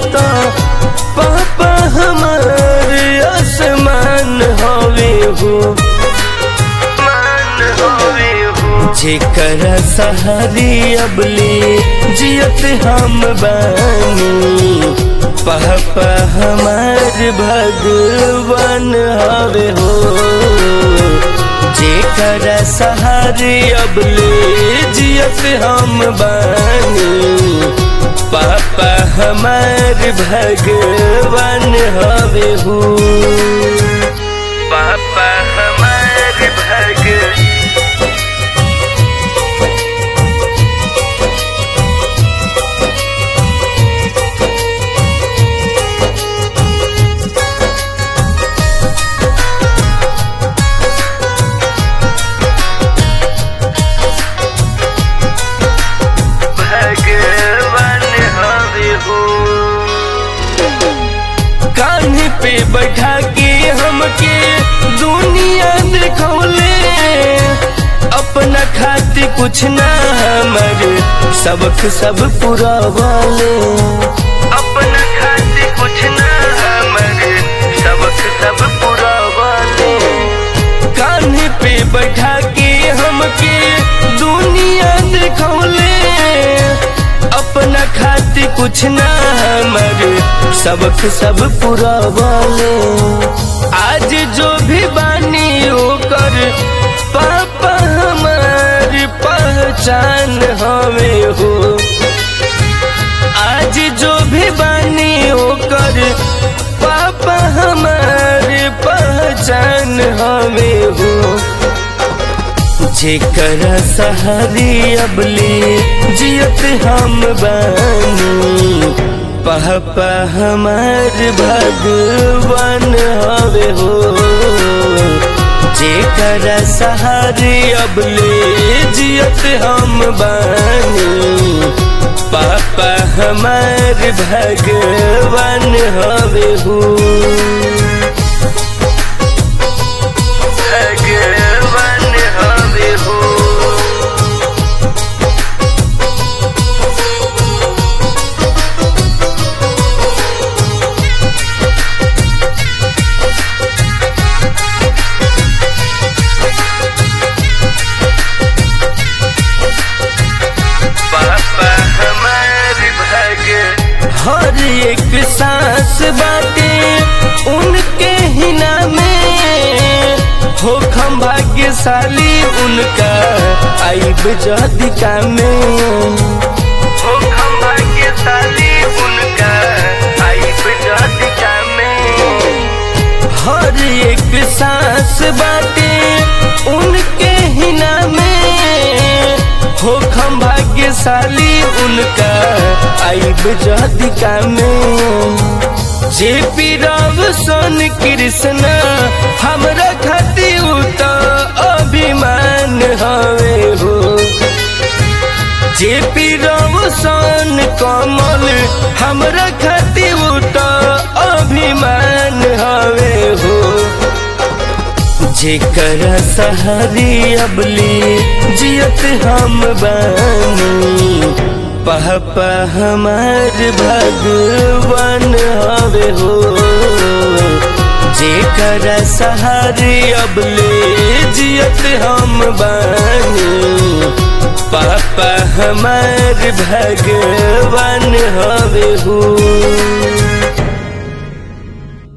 तो पापा हमार आसमान हवे हो मान हवे हो जेकर सहारी अबले जियत हम बानी पापा हमार भगवान हवे हो जेकर सहारे अबले जियत हम बानी पापा हमार भगवान हवे हो पापा हमार भग भगवान हवे हो कान्हे पे बैठा के हमके दुनिया दिखौले अपना खातिर कुछ ना हमर सबक सब पूरा वाले अपना खातिर कुछ ना हमर सबक सब पूरा वाले कान्हे पे बैठा के हमके दुनिया दिखौले अपना खातिर कुछ ना हमर सबक सब पूरा वाले आज जो भी बानी ओकर पापा हमार पहचान हमें हो आज जो भी बानी ओकर पापा हमार पहचान हमें हो जेकर सहारी अबले जियत हम बानी पापा हमार भगवान हवे हो जेकर सहारे अबले जियत हम बानी पापा हमार भगवान हवे हो भगवान हवे हो पापा हमार भग हर एक सांस बाटे उनके हिना में हो हम भाग्यशाली उनका आइब जदिका में हो हम भाग्यशाली उनका आइब जदिका में हर एक सांस बाटे उनके हिना में हो हम भाग्यशाली उनका आइब जदिका में जे पी राव सोन कृष्ण हमरा खातिर तो अभिमान हवे हो जे पी राव सोन कमल हमरा खातिर तो अभिमान हवे हो जेकर सहारी अबली जियत हम बानी पापा हमार भगवान हवे हो जेकर सहारे अबले जियत हम बानी पापा हमार भगवान हवे हो